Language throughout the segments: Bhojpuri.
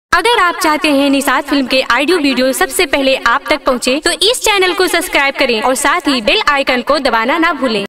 अगर आप चाहते हैं निषाद फिल्म के ऑडियो वीडियो सबसे पहले आप तक पहुंचे, तो इस चैनल को सब्सक्राइब करें और साथ ही बेल आइकन को दबाना ना भूलें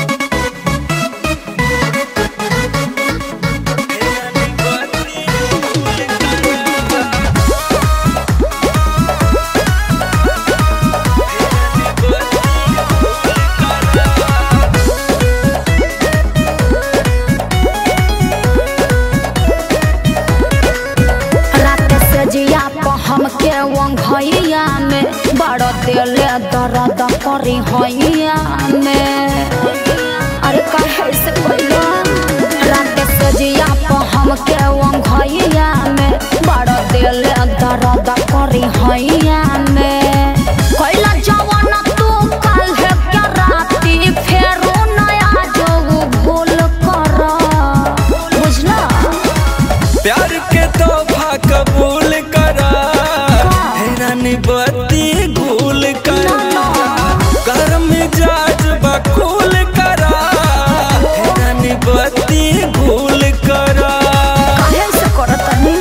रात से जिया प हमके वंघैया में बड़ दिले दर्द करी हैया में अरे कहे से बोलो रात से जिया प हमके वंघैया में बड़ दिले दर्द करी हैया में कैला जवान तू कल है क्या राती फेरो नया जो भूल कर बुझला प्यार के तोहफा कबूल करा हैरानी बत्ती गुल करा कर मिजाज बकुल करा हैरानी बत्ती गुल करा काहे से करतनी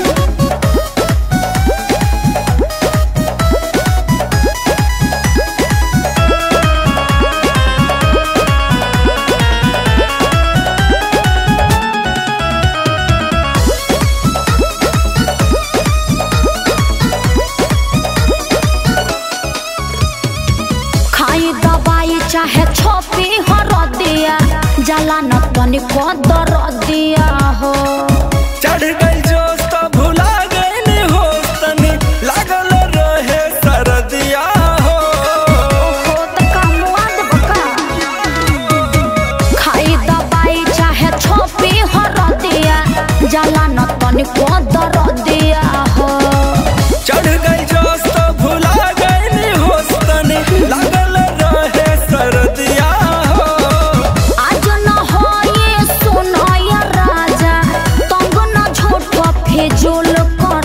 खाई दवाई चाहे छोपी हर दिया जला न तनिको दर दिया हो चढ़ गई जोश तो भुला गई होश तनी लागल रहे सरदिया हो हो त कामुआ देब का खाई दवाई चाहे छोपी हर दिया जला न तनिको दर दिया हो चढ़ गई जोश तो भुला गई होश तनी लागल रहे सरदिया हो आज न हो ये सुनो ये राजा तंग न झूठ फिजूल कर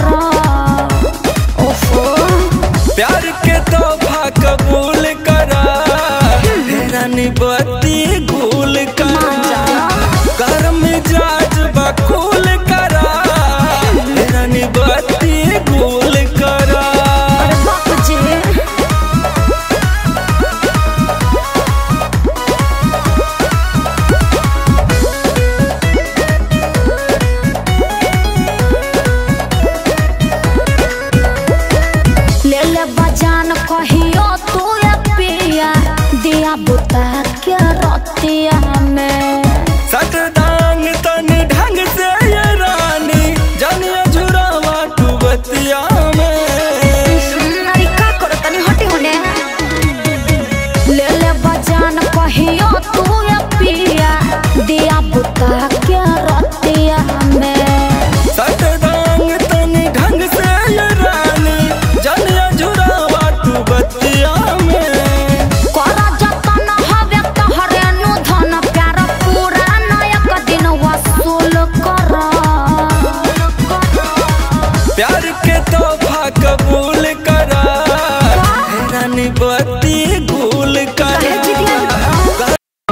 ओफो प्यार के तोहफा कबूल करा हैरानी बत्ती गुल करा कर मिजाज बकुल करा हैरानी बत्ती गुल करा अरे बाप जी ले ले बजान कहियो तू ये पिया दिया बुता के रतिया में सट डांग तन ढंग से ये रानी जानिए झुरावा तू बतिया में अरे का करो तनी हटी होने ले ले बजान कहियो तू ये पिया दिया बुता के रतिया में सट डांग तन ढंग से ये रानी जानिए झुरावा तू बतिया में कर जतन हवे तहरे नु धन प्यार पूरा नायक दिन वसूल कर प्यार के तोहफा कबूल करा हैरानी बत्ती गुल काहे करा जिदिया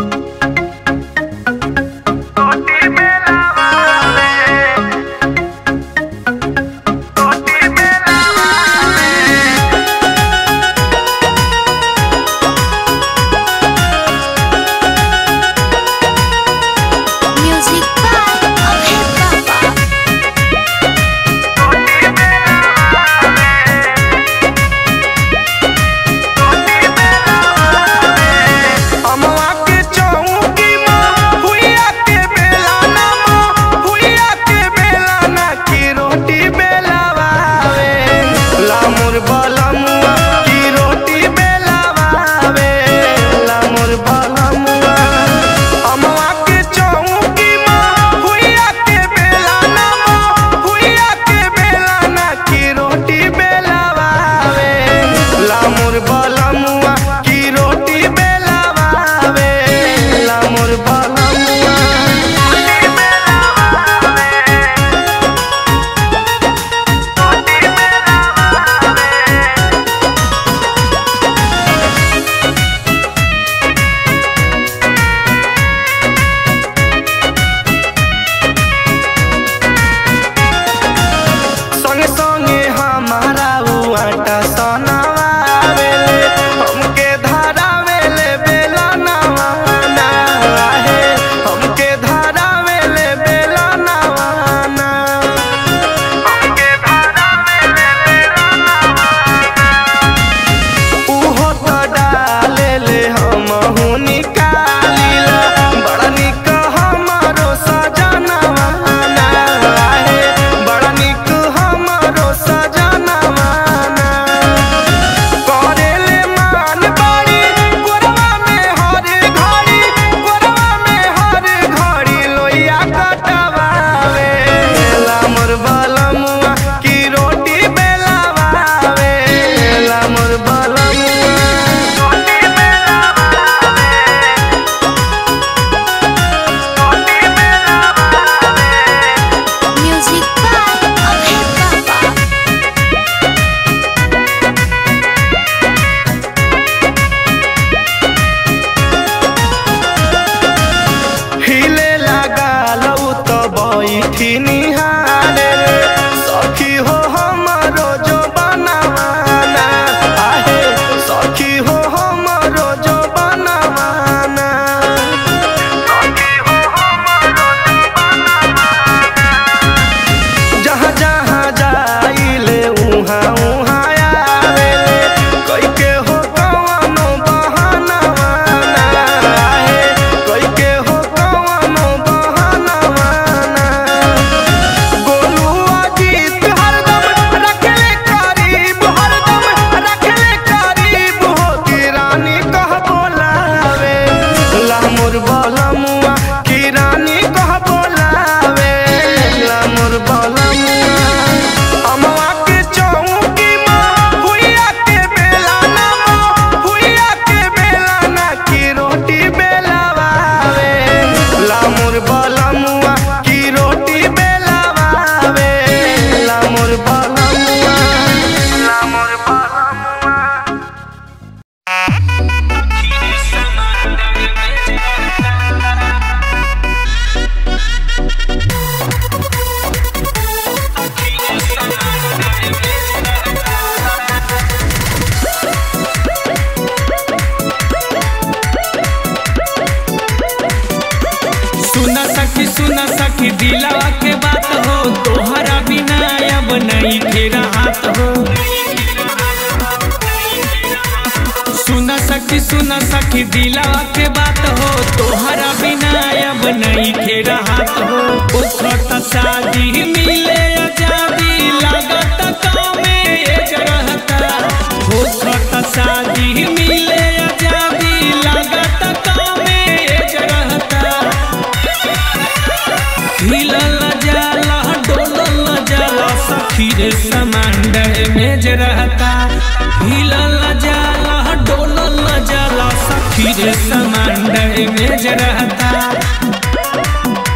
म्यूजिक बाय अभय बाबा सुन सखी दिलावा के बात हो तोहरा बिना अब नहीं खे राहत हो उखत शादी मिले आजादी लागत गाँव में एज रहता उखत शादी मिले आजादी लागत गाँव में एज रहता हिलल जाला डोलल जाला सखी रे समांड में जे रहता हिलल जाला डोलल जाला सखी रे समांड में जे रहता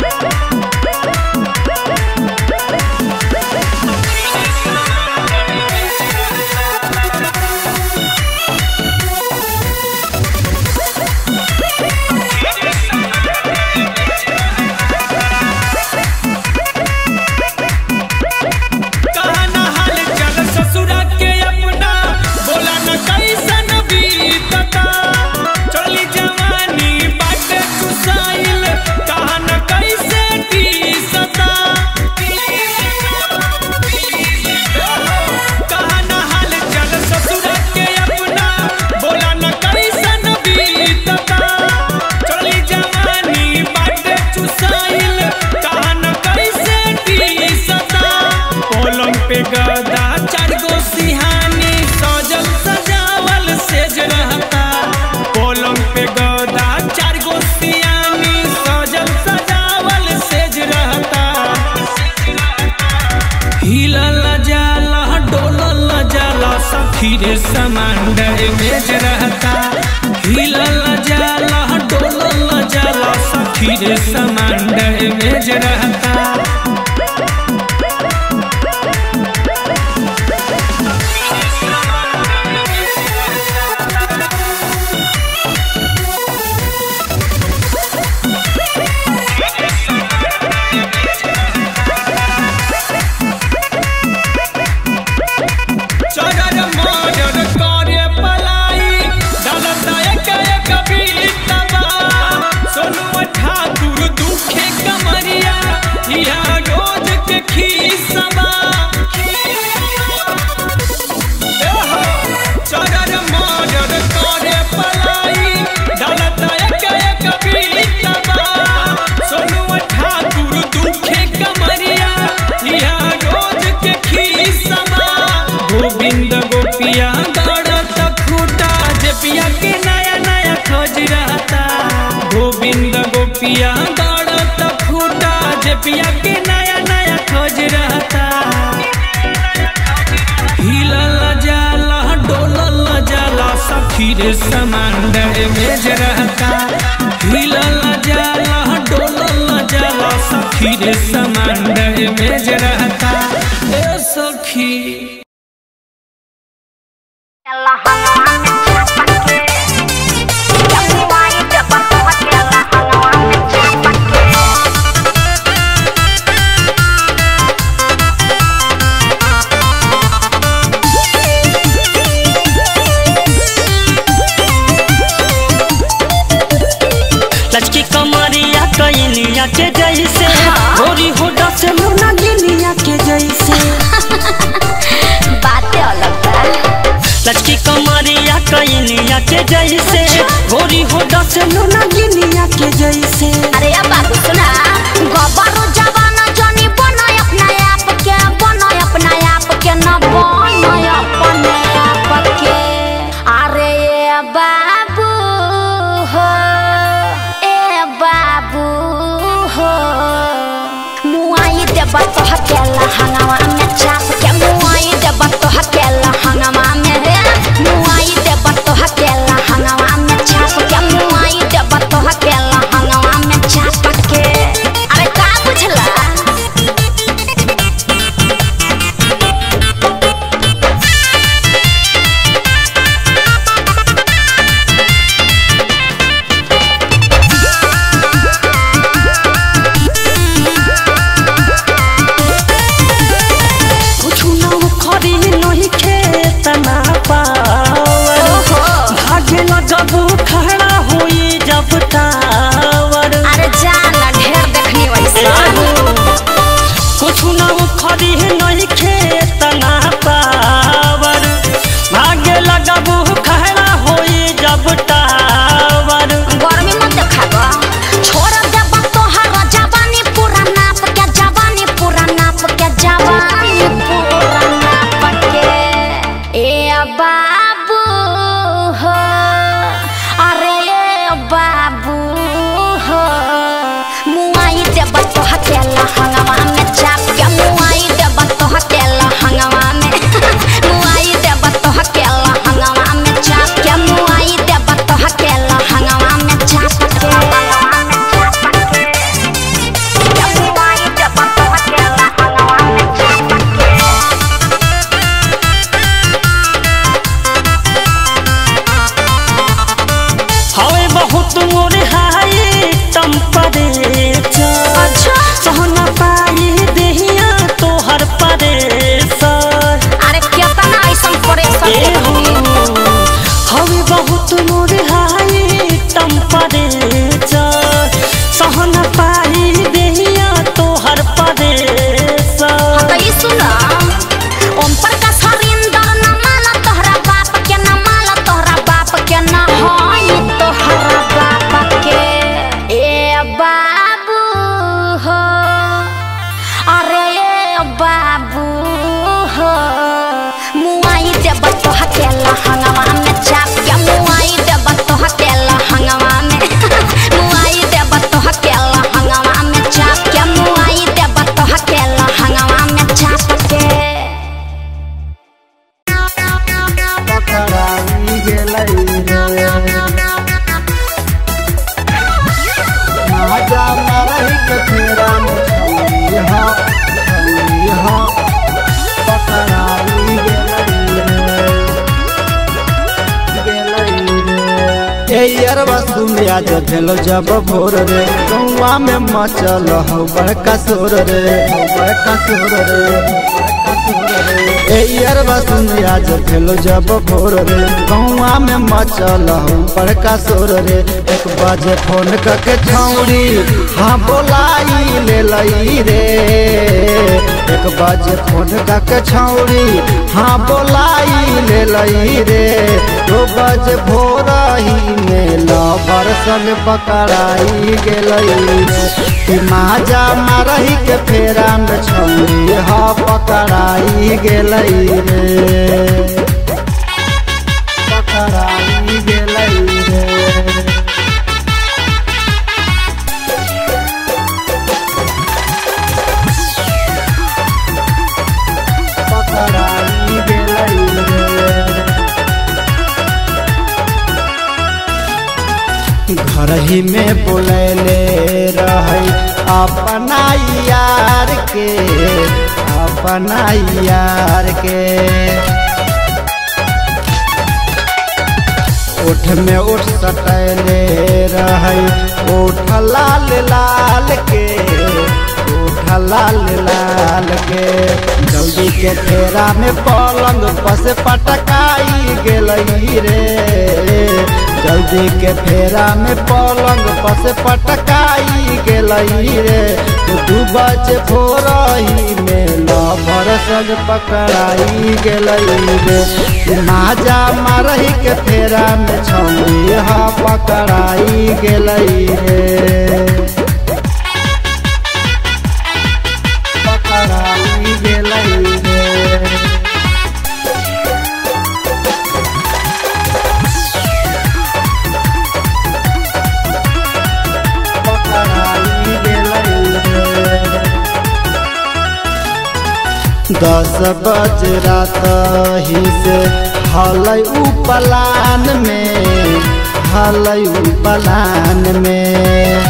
कहना हाल चल ससुरा के अपना बोला न कैसन बीतता चली जवानी बाटे कुसाइल कहना कैसे टीसता कहना हाल चल ससुरा के अपना बोला न कैसन बीतता चली जवानी बाटे चुसाइल कहना कैसे टीसता पलंग पे गदा चार गो सिहानी सजल सजावल सेज रहता पलंग पे गदा चार गो सिहानी सजल सजावल सेज रहता हिलल जाला डोलल जाला सखी रे समांड मेज रहता हिलल जाला डोलल जाला सखी रे समांड मेज रहता चरर मरर करे पलाई दलता एक एक बीतबा सोनुआ ठाकुर दुखे कमरिया इहा रोज के खीसबा एहो, चरर मरर करे पलाई दलता एक एक बीतबा सोनुआ ठाकुर दुखे कमरिया इहा रोज के खीसबा गोविंद गोपिया दौड़त खूटा जे पिया के नया नया खोज रहता गोविंद गोपिया दौड़त खूटा जे पिया के नया नया खोज रहता हिलल जाला डोलल जाला सखी रे समांड मेज रहता हिलल जाला डोलल जाला सखी रे समांड मेज रहता ए सखी लचकी कमरिया कैनिया के जैसे होरी होडा से मुना गिनिया के जैसे बातें अलग बा लचकी कमरिया कैनिया के जैसे होरी होडा से मुना गिनिया के जैसे अरे अब बाबू सुना गबरो जवाना जनी बनाय अपना आप के बनाय अपना आप के न बनाय अपने आप के अरे ए बाबू हो ए बाबू हो मुआई देबा तो हकेला हंगामा में चाप के मुआई देबा तो हकेला हंगामा में रे मुआई देबा तो हकेला हंगामा में चाप के मुआई देबा तो हकेला हंगामा लहंगवा में चाप के मुआई देब तोह के लहंगवा में मुआई देब तोह के लहंगवा में चाप के मुआई देब तोह के लहंगवा में चाप के पकड़ाई गेलै रे माजा मरही के फेरा में छौरी हा छौरी हा पकड़ाई गेलै रे गेलै रे ए यारवा सुमिया जो भेलो जब भोर रे गौवा में मचल हौ बड़का शोर रे हौ बड़का शोर रे बड़का शोर रे ए यारवा सुमिया जो भेलो जब भोर रे गौवा में मचल हौ बड़का शोर रे एक बाजे फोन करके छौरी हाँ बोलाई ले लई रे एक बाजे फोन करके छौरी हाँ बोलाई ले लई रे दो बजे भोर ही में लवर संग पकड़ाई गेलई रे कि माजा मारही के फेरा में छौरी हा पकड़ाई गेलई रे पकड़ाई गेलई रे पकड़ाई गेलई रे घर ही में बोलैले रहे अपना यार के अपना यार के ओठ में ओठ सटैले रहे ओठ लाल लाल के ओठ लाल लाल के जल्दी के फेरा में पलंग पस पटकाई गेलई रे जल्दी के फेरा में पलंग पस पटकाई गेलई रे दू बजे भोरही में लभर संग पकड़ाई गेलई रे माजा मारही के फेरा में छौरी हा पकड़ाई गेलई रे पकड़ाई गेलई रे पकड़ाई गेलई रे दस बज रात ही से हलै उ पलान में हलै उ पलान में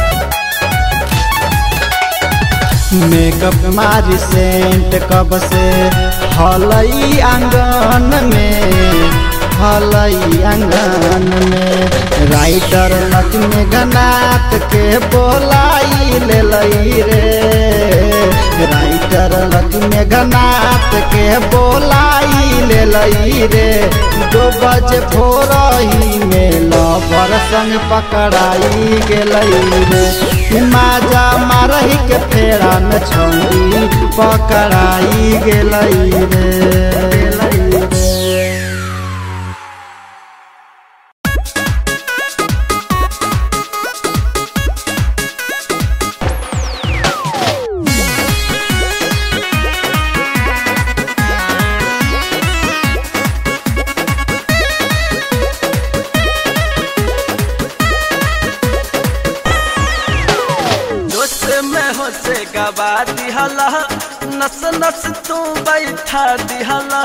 मेकअप मारी सेंट कब से हलई आंगन में हलई आंगन में राइटर लक्ष्मी गनाथ के बोलाई ले लई रे राइटर लक्ष्मी गनाथ के बोलाई ले लई रे दो बजे भोरही में लवर संग पकड़ाई गेलई रे माजा मारही के फेरा में छौरी पकड़ाई गेलई रे गेलई रे जोश में हो से गवा दिहला नस नस तू बैठा दिहला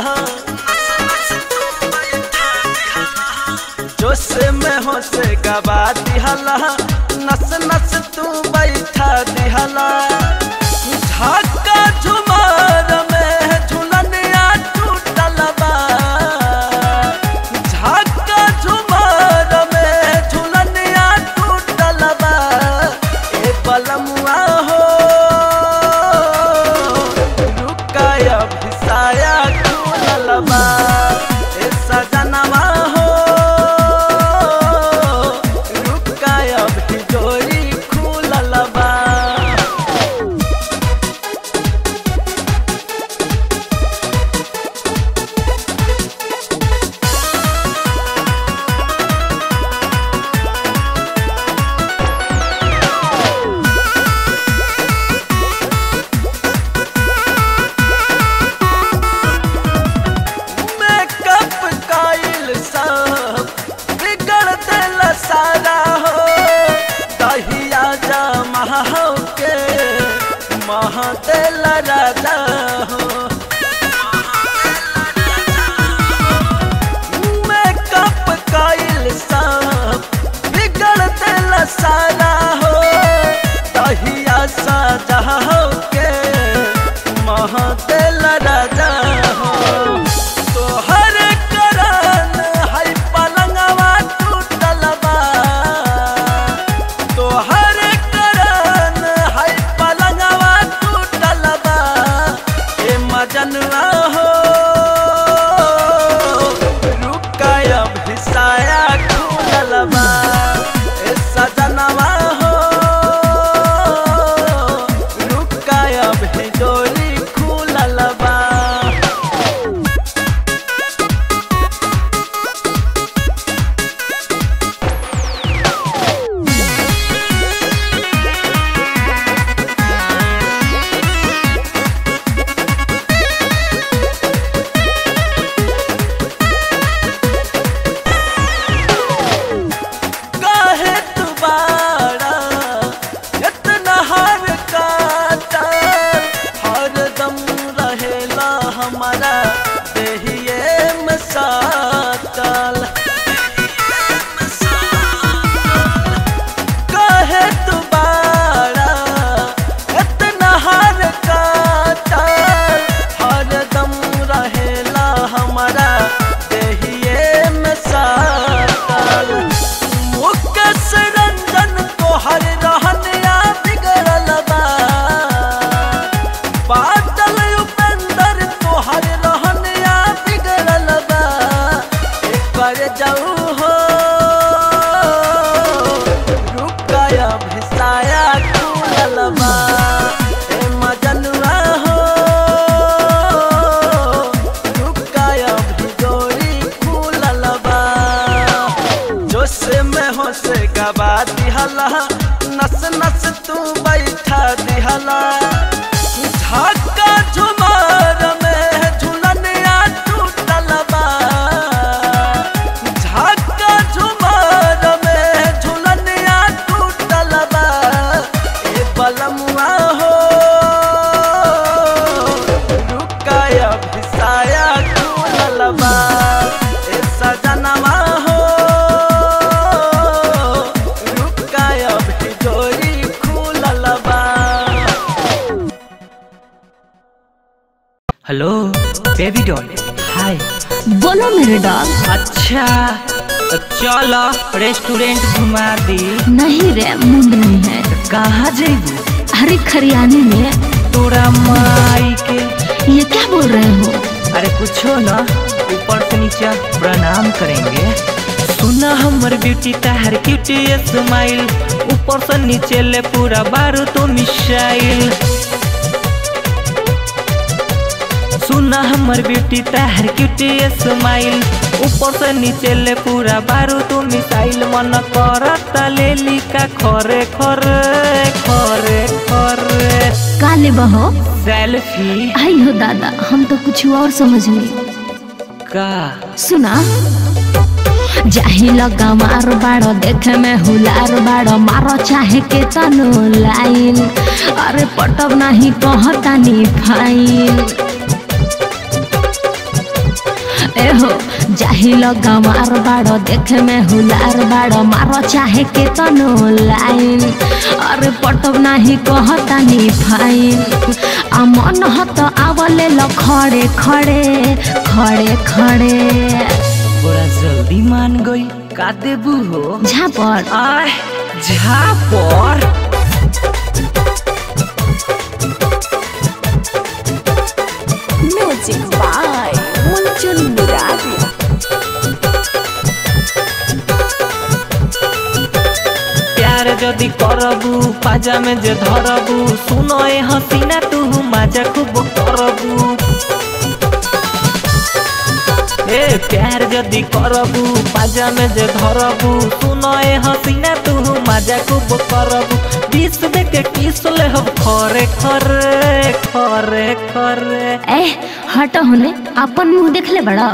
जोश में हो से गवा दिहला नस नस तू बैठा दिहला झाका झुमार में झुलनिया टूटल बा झाका झुमार में झुलनिया टूटल बा ए बलमुआ हो रुकाया भिसाया झूलल बा ए सजनवा हो रुकाया भिजोरी खुलल बा मेकअप का राजा हो मेकअप कइल सब बिगड़ दिल सारा हो तहिया साजा हो के मह दिल राजा हो तोहर करन है पलंगवा टूटल बा तोहर करन है पलंगवा टूटल बा ए मजनवा हो रुकाया भिसाया खुलल बा ए सजनवा हो रुकाया भिजोरी खुलल बा काहे तुम्हारा इतना हर काटा हरदम रहेला हमारा देहिए में साटल काहे तुम्हारा इतना हर काटा हरदम रहेला हमारा देहिए में साटल मुकस रंजन तोहर रहनिया बिगड़ल बा बादल उपेंद्र तोहर रहनिया बिगड़ल बा एकर जाऊ हो रुकाया भिसाया खुलल बा ए मजनुआ हो रुकाया भिजोरी खुलल बा जोश में हो से गवा दिहला नस नस तू बैठा दिहला झाका झुमार में झुलनिया टूटल बा झाका झुमार में झुलनिया टूटल बा ए बलमुआ हो रुकाया भिसाया खुलल बा ए सजनवा हो रुकाया भिजोरी खुलल बा हेलो बेबी डॉल हाय बोलो मेरे डॉग अच्छा तो चलो रेस्टोरेंट घुमा दी नहीं रे मुंड नहीं है कहाँ जेबू अरे खरियाने में तोरा माई के ये क्या बोल रहे हो अरे कुछो ना ऊपर से नीचे प्रणाम करेंगे सुना हमर ब्यूटी ताहर क्यूटी स्माइल ऊपर से नीचे ले पूरा बारू तो मिसाइल सुना हमर ब्यूटी ताहर क्यूटी स्माइल ऊपर से नीचे ले पूरा बारू तो मिसाइल मन करत लेली का खरे खरे खरे खरे काले बहो सेल्फी आई हो दादा हम तो कुछ और समझ ली का सुना जाही लगा मार बाड़ो देखे में हुलार बाड़ो मारो चाहे के तनो लाइन अरे पटब नहीं कहता नी फाइन एहो जाही लगा मार बाड़ो देखे में हुलार बाड़ो मारो चाहे के तनो लाइन अरे पटब नहीं कहता नी फाइन आ मन हत आवले ल खड़े खड़े खड़े खड़े बड़ा जल्दी मान गई का देबू हो झापड़ आय झापर म्यूजिक बाय मुंचुन मुरारी प्यार যদি করবু পাজামে যে ধরবু শুনো এ হসিনা তু মাজা খুব করবু এ প্যার যদি করবু পাজামে যে ধরবু শুনো এ হসিনা তু মাজা খুব করবু বিষ বেকে কিসলে হব খরে খরে খরে খরে ए हट होने अपन मुंह देख ले बड़ा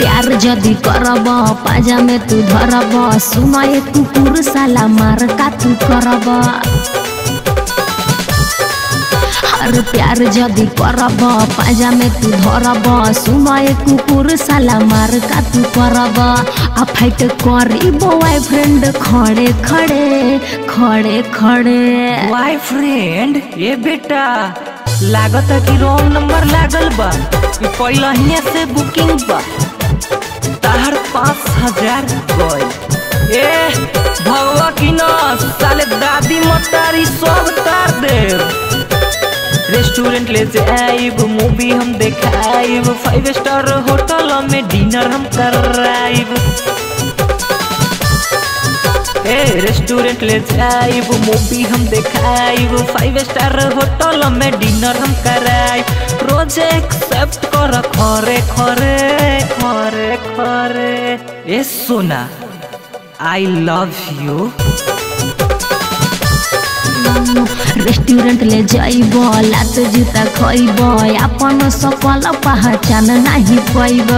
प्यार जदी करब पाजा में तू धरब सुनए कुकुर साला मार का तू करब हर प्यार जदी करब पाजा में तू धरब सुनए कुकुर साला मार का तू करब आ फाइट करी बॉयफ्रेंड खड़े खड़े खड़े खड़े बॉयफ्रेंड ये बेटा लागत कि रॉन्ग नंबर लागल बा ई पहिलहिए से बुकिंग बा तार पाँच हजार गए ए भगवा की न साले दादी मतारी सब तार दे रेस्टोरेंट ले जाइब मूवी हम देखाइब फाइव स्टार होटल में डिनर हम कराइब ए रेस्टोरेंट ले जाइब मूवी हम देखाइब फाइव स्टार होटल में डिनर हम कराइब रोज एक्सेप्ट कर खरे खरे खरे खरे ए सोना आई लव यू रेस्टोरेंट ले जाइब लात जूता खइब अपन सकल पहचान नहीं पैब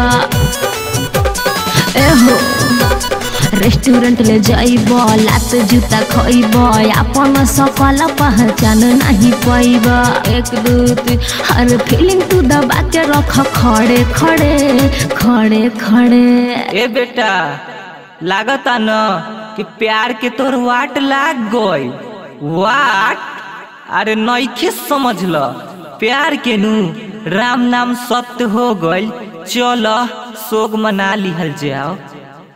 एहो रेस्टोरेंट ले जाइब लात जूता खइब अपन सकल पहचान नहीं पैब एक दू तीन हर फीलिंग तू दबा के रख खड़े खड़े खड़े खड़े ए बेटा लागता न कि प्यार के तोर वाट लाग गई वाट अरे नईखे समझ ल प्यार के नू राम नाम सत्य हो गई चल शोक मना लिहल जाओ